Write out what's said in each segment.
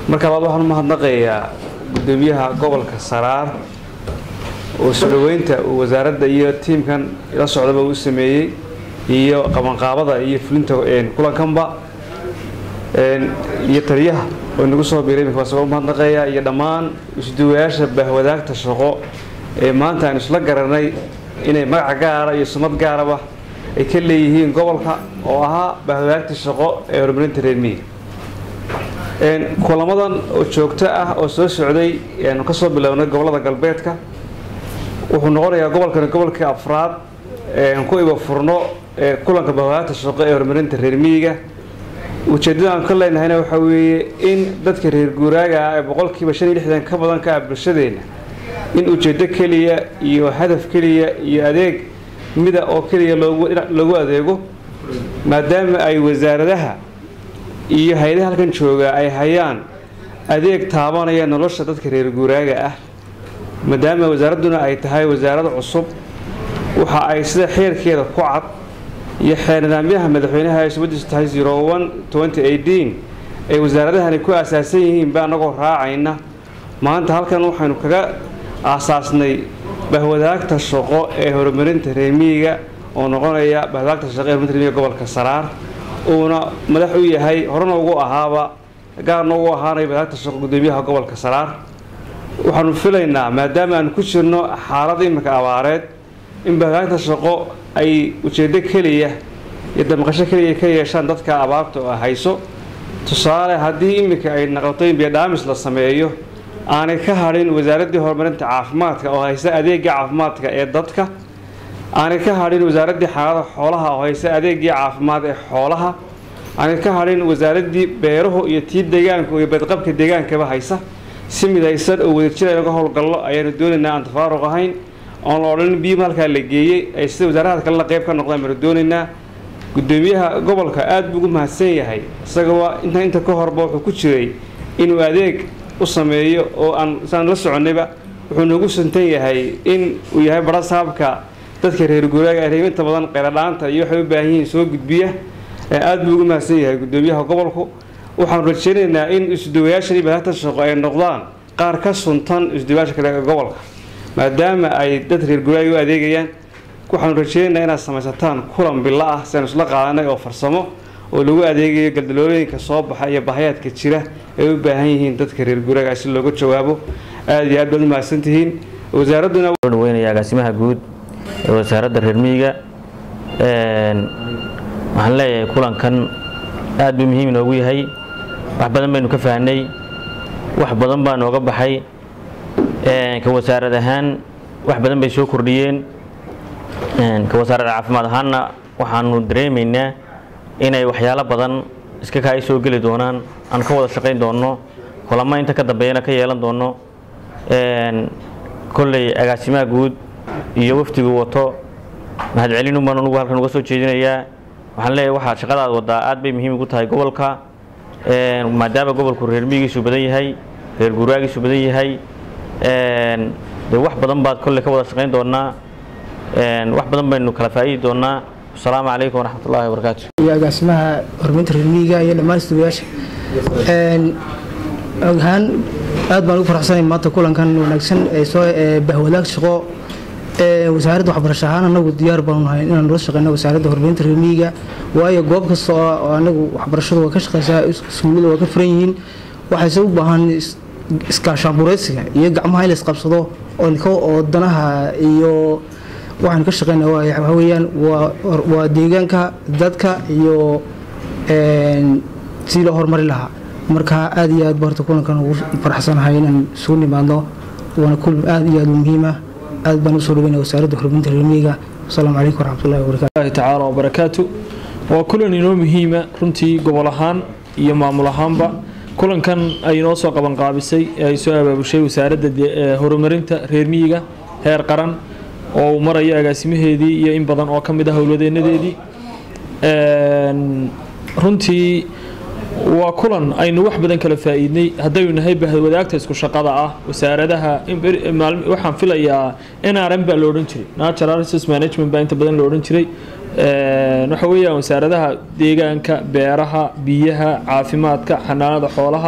marka labaad waxaan u mahadnaqayaa gudoomiyaha gobolka saraar oo soo dhoweynta uu wasaaradda iyo tiimkan la socdaba uu sameeyey iyo qabanqaabada iyo fulinta kulankanba iyo taliyaha oo inagu soo biiray imika wasagoo mahadnaqaya iyo dhammaan isduwayaasha bahwadaagta shaqo ee maanta aan isla garanay inay magaca gaara iyo sumad gaaraba ay ka leeyihiin gobolka oo ahaa bahwadaagta shaqo ee horumarinta reermiyiga kulamadan oo joogto ah oo soo socday aanu ka soo bilownay gobolada galbeedka wuxuu noqonayaa gobolkani gobolkii afraad aan ku iba furno kulanka bahwadaagta shaqo ee horumarinta reermiyiga ujeeddada aan ka leenahayna waxaa weeye in dadka reer guuraaga ah ee boqolkiiba shan iyo lixdan ka badan ka ah bulshadeenna in ujeeddo keliya iyo hadaf keliya iyo adeeg mida oo keliya loogu adeego maadaama ay wasaaradaha iyo hay-adaha halkan jooga ay hayaan adeeg taabanaya nolosha dadka reer guuraaga ah maadaama wasaaradduna ay tahay wasaarad cusub waxa ay sida xeerkeeda ku cad iyo xeer nidaamyaha madaxweynaha ay subadiisu tahay zero one twenty eighteen ay wasaaradahani ku aasaasan yihiin ba annagoo raacayna maanta halkan waxaynu kaga aasaasnay bahwadaagta shaqo ee horumarinta reermiyiga oo noqonaya bahwadaagta shaqo ee horumarinta reermiyiga gobolka saraar uuna madax u yahay horena ugu ahaaba gaarna ugu ahaanaya bahwadaagta shaqo gudoomiyaha gobolka saraar waxaanu filaynaa maadaama aanu ku jirno xaalad iminka abaareed in bahwadaagta shaqo ay ujeeddo keliya iyo damqasho keliya ka yeeshaan dadka abaarta oo hayso tusaale haddii iminka ay naqoto in biyodhaamis la sameeyo aanay ka hadhin wasaaraddii horumarinta caafimaadka oo haysa adeegii caafimaadka ee dadka aanay ka hadhin wasaaraddii xaalada xoolaha oo haysa adeegii caafimaad ee xoolaha aanay ka hadhin wasaaraddii beeruhu iyo tii deegaanka iyo badqabka deegaankaba haysa si midaysan oo wadajir aynuga howlgallo ayaanu doonaynaa aan tafaaruq ahayn oon la odhan biyima halkaa la geeyey ay sida wasaarahada kalena qayb ka noqdaan baanu doonaynaa gudoomiyaha gobolka aada buu ugu mahadsan yahay isagaba inta inta ka horba wuxuu ku jiray inuu adeeg u sameeyo oo aan saan la soconnayba wuxuu noogu santan yahay in uu yahay bara saabka dadka reer guuraaga reeminta badan qeyladhaanta iyo waxay u baahan yihiin soo gudbiya aada buu ugu mahadsan yahay gudoomiyaha gobolku waxaanu rajaynaynaa in isduwayaashan iyo badaagta shaqo ay noqdaan qaar ka suntan isduwayaasha kale ee gobolka maadaama ay dad reer guuraaga u adeegayaan waxaanu rajaynaynaa inaad samaysataan kulan bilo ah si aanu isla qaadanay oo farsamo oo lagu adeegayo galdalooyinka soo baxa iyo bahayaadka jira ay u baahan yihiin dadka reer guuraaga si looga jawaabo aada iyo aad baad u mahadsantihiin wasaaradduna dhaweynaya agaasimaha guud ee wasaaradda reer miyiga waxaan leeyahay kulankan aad buu muhiim inoogu yahay wax badan baynu ka fahnay wax badan baa nooga baxay ka wasaarad ahaan wax badan bay soo kordhiyeen ka wasaaradda caafimaad ahaanna waxaanu dareemaynaa inay waxyaalo badan iska kaa soo geli doonaan aan ka wada shaqayn doonno kulamo inta ka dambeeyana ka yeelan doonno kolley agaasimaha guud iyo wafdigu wato mahadcelinu baan anugu halkan uga soo jeedinayaa waxaan leeyahay waxaa shaqadaad waddaa aad bay muhiim ugu tahay gobolka maadaama gobolku reer miyigiisu badan yahay reer guuraagiisu badan yahay dee wax badan baad kolley ka wada shaqayn doonaa wax badan baynu kala faa'iidi doonaa asalaamu calaykum waraxmat ullahi wabarakaatu iyo agaasimaha horumarinta reer miyiga iyo dhammaan isduwayaasha ahaan aad baan ugu faraxsanahay maanta kulankan wanaagsan ee soo bahwadaag shaqo wasaaradda waxbarasho ahaan anagu diyaar baanu nahay inaan nula shaqeyno wasaaradda horumarinta reer miyiga waayo goob kasta oo anagu waxbarashadu waa ka shaqeysaa iskuullada waa ka furan yihiin waxayse u baahan iskaashaanbureysiga iyo gacmaha in la isqabsado oo danaha iyo waxaan ka shaqeyna waxa weeyaan waa deegaanka dadka iyo sidii loo horumari lahaa marka aad iyo aad ba horta kulankan ugu faraxsanahay inaan isugu nimaadno waana kulan aad iyo aad u muhiima aad baan usoo dhaweynaya wasaaradda horumarinta reermiyiga wasalaamu calaykum waraxmatullahi wabarakatu الله تعالى وبركاته waa kulan inoo muhiima runtii gobol ahaan iyo maamul ahaanba kulankan ay inoo soo qaban qaabisay ee ay soo abaabushay wasaaradda de- ee horumarinta reer miyiga heer qaran oo uu marayo agaasimaheedii iyo in badan oo ka mid ah howladeenadeedii Een, runtii waa kulan aynu wax badan kala faa'iidnay haddaynu nahay bahwadaagta isku shaqada ah wasaaradaha in beri- maalmi- waxaan filayaa nrm baa la odhan jiray natural resource management baa inta badan la odhan jiray Een, waxa weeyaan wasaaradaha deegaanka beeraha biyaha caafimaadka xanaanada xoolaha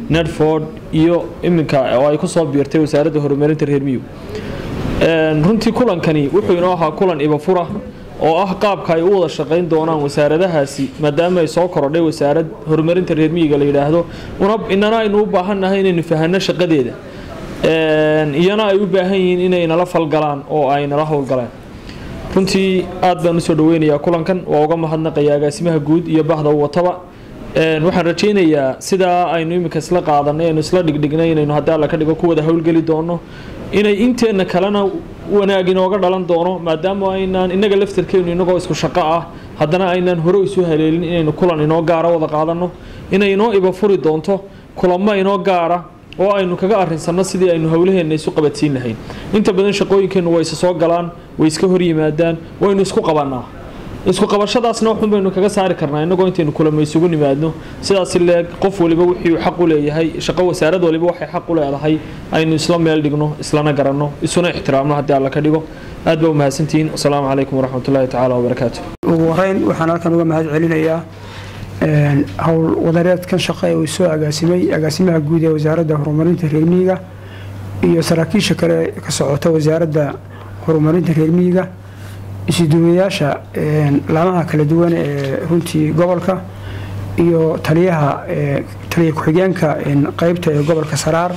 nedford iyo iminka oo ay kusoo biirtay wasaaradda horumarinta reer miyigu runtii kulankani wuxuu inoo ahaa kulan ibafura oo ah qaabka ay u wada shaqayn doonaan wasaaradahaasi maadaama ay soo korodhay wasaarad horumarinta reer miyiga la yidhaahdo inana aynu u baahannahay inaynu fahanno shaqadeeda iyana ay u baahan yihiin inay nala falgalaan oo ay nala howlgalaan runtii aad baan usoo dhaweynayaa kulankan waa uga mahadnaqaya agaasimaha guud iyo bahda u wataba waxaan rajaynayaa sidaa aynu iminka isla qaadanay aynu isla dhigdhignay inaynu haddii alla ka dhigo ku wada howlgeli doono inay inteenna kalena wanaag inooga dhalan doono maadaama aynaan innaga laftarkeennu inagoo isku shaqo ah haddana aynaan hore isu haleelin inaynu kulan inoo gaara wada qaadanno inay inoo iba furi doonto kulamo inoo gaara oo aynu kaga arinsanno sidii aynu howlaheenna isu qabadsiin lahayn inta badan shaqooyinkeennu way isa soo galaan way iska hor yimaadaan waynu isku qabannaa isku qabashadaasna waxun baynu kaga saari karnaa innagoo intaynu kulamo isugu nimaadno sidaas leeg qof waliba wixii uu xaq u leeyahay shaqo wasaarad waliba waxay xaq u leedahay aynu isla meel dhigno islana garanno isuna ixtiraamno haddii alla ka dhigo aad baa u mahadsantihiin wasalaamu calaykum waraxmatullaahi tacaala wabarakaatu ugu horeyn waxaan halkan uga mahad celinayaa howl wadareedkan shaqo ee uu soo agaasimay agaasimaha guud ee wasaaradda horumarinta reer miyiga iyo saraakiisha kale ka socota wasaaradda horumarinta reer miyiga isuduwayaasha laamaha kala duwan ee runtii gobolka iyo taliyaha taliya ku-xigeenka qeybta ee gobolka saraar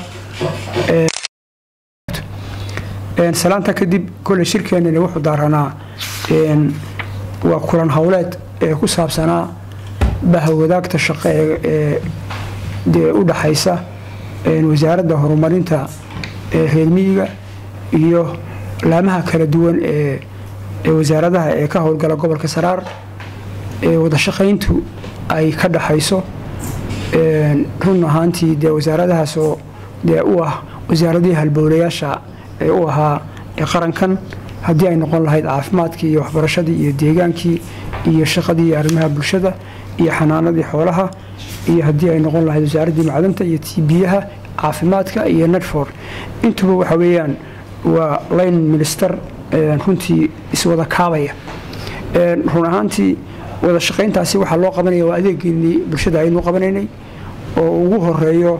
salaanta kadib kole shirkeenani wuxuu daaranaa waa kulan howleed ee ku saabsanaa bahwadaagta shaqo ee dee u dhaxaysa wasaaradda horumarinta reer miyiga iyo laamaha kala duwan ee wasaaradaha ee ka howlgala gobolka saraar ee wada shaqayntu ay ka dhaxayso run ahaantii dee wasaaradahaasoo dee u ah wasaaradihii halbowlayaasha ee u ahaa qarankan haddii ay noqon lahayd caafimaadkii iyo waxbarashadii iyo deegaankii iyo shaqadii iyo arrimaha bulshada iyo xanaanadii xoolaha iyo haddii ay noqon lahayd wasaaraddii macdanta iyo tibiyaha caafimaadka iyo nedford intuba waxa weeyaan waa line minister runtii iswada kaabaya run ahaantii wada shaqayntaasi waxaa loo qabanaya waa adeegeenii bulshada aynu qabanaynay oo ugu horeeyo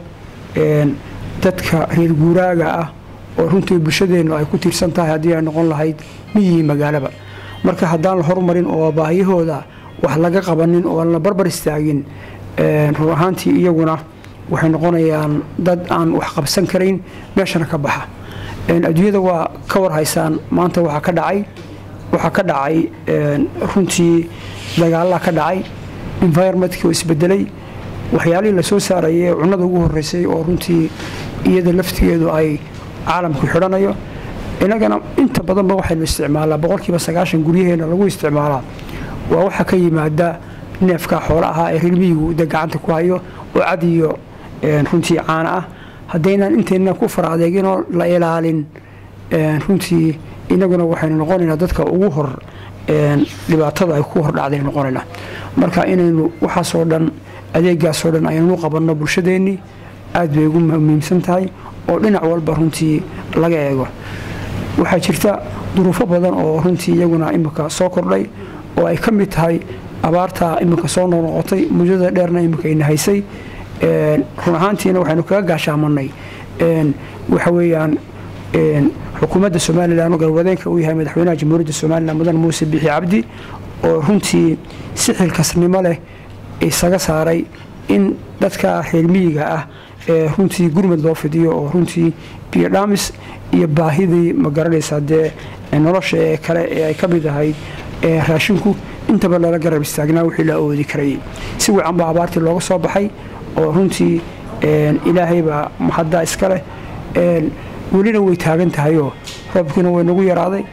dadka reer guuraaga ah oo runtii bulshadeennu ay ku tiirsan tahay haddii ay noqon lahayd miyihii magaalaba marka haddaan la horumarin oo baahiyahooda wax laga qabanin oo aan la barbar istaagin run ahaantii iyaguna waxay noqonayaan dad aan wax qabsan karayn meeshana ka baxa adduunyada waa ka war haysaan maanta waxaa ka dhacay waxaa ka dhacay runtii dagaalaa ka dhacay environmentkii oo isbedelay waxyaalihii lasoo saarayay ee cunnada ugu horeysay oo runtii iyada laftigeedu ay caalamku xidhanayo innagana inta badanba waxaynu isticmaalaa boqolkiiba sagaashan guryaheena lagu isticmaalaa waa waxa ka yimaada neefka xoola ahaa ee rirmiyigu de gacanta ku hayo oo cad iyo runtii caana ah haddaynaan intayna ku fara adeeginoo la ilaalin runtii inaguna waxaynu noqonaynaa dadka ugu hor dhibaatada ay ku hordhacdaynu noqonaynaa marka inaynu waxaasoo dhan adeegaasoo dhan aynu qabanno bulshadeennii aad bay ugu muhiimsan tahay oo dhinac walba runtii laga eego waxaa jirta duruufo badan oo runtii iyaguna imika soo kordhay oo ay ka mid tahay abaarta imika soo noqnoqotay muddada dheerna imika ina haysay run ahaantiina waxaynu kaga gaashaamanay waxa weeyaan xukuumadda somalilan oo galwadeenka uu yahay madaxweynaha jamhuuriyadda somalilan mudan muuse bixi cabdi oo runtii si xilkasnimo leh isaga saaray in dadka reer miyiga ah ee runtii gurmad loo fidiyo oo runtii biyodhamis iyo baahidii ma garanaysaa dee nolosha ee kale ee ay ka mid ahayd raashinku intaba lala garab istaagnaa wixii la awoodi karayay si wacan baa abaartii looga soo baxay oo runtii ilaahaybaa mahaddaa iska leh welina way taagan tahayoo roobkiina way nagu yaraaday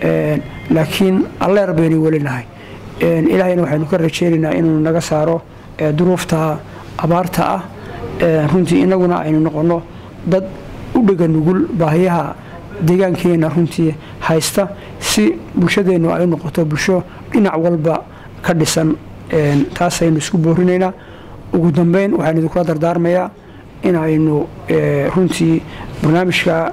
laakiin alleer baynu weli nahay ilaahayna waxaynu ka rajeynaynaa inuu naga saaro duruufta abaarta ah runtii inaguna aynu noqonno dad u dhega nugul baahiyaha deegaankeenna runtii haysta si bulshadeennu ay u noqoto bulsho dhinac walba ka dhisan taasaynu isku boorinaynaa ugu dambeyn waxaan idinkula dardaarmayaa inaynu runtii barnaamijka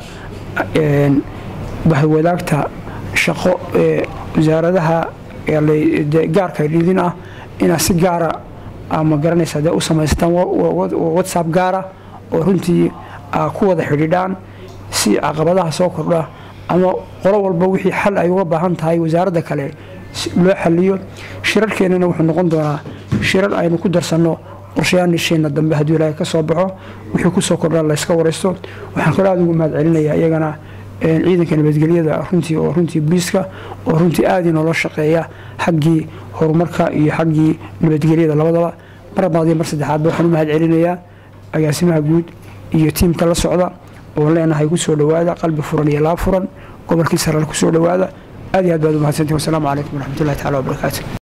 bahwadaagta shaqo ee wasaaradaha gaarka dhidin ah inaad si gaara ama garanaysa dee u samaysataan whatsapp gaara oo runtii aa ku wada xidhiidhaan si caqabadaha soo kordha ama qolo walba wixii xal ay uga baahan tahay wasaaradda kale loo xaliyo shirarkeennana wuxuu noqon doonaa shirar aynu ku darsanno qorshayaanisheenna dambe hadduu ilaahay ka soo baxo wixii kusoo kordhaa layska waraysto waxaan kaloo aada ugu mahad celinayaa iyagana ciidanka nabadgelyada runtii oo runtii booliiska oo runtii aada inoola shaqeeya xaggii horumarka iyo xaggii nabadgelyada labadaba mar labaad iyo mar saddexaadba waxaan u mahad celinayaa agaasimaha guud iyo tiimka la socda oo leenahay kusoo dhowaada qalbi furan iyo laab furan gobolkii sarale kusoo dhowaada aad iyo aad baad u mahadsantihin wasalaamu calaykum waraxmatullahi tacala wabarakaatu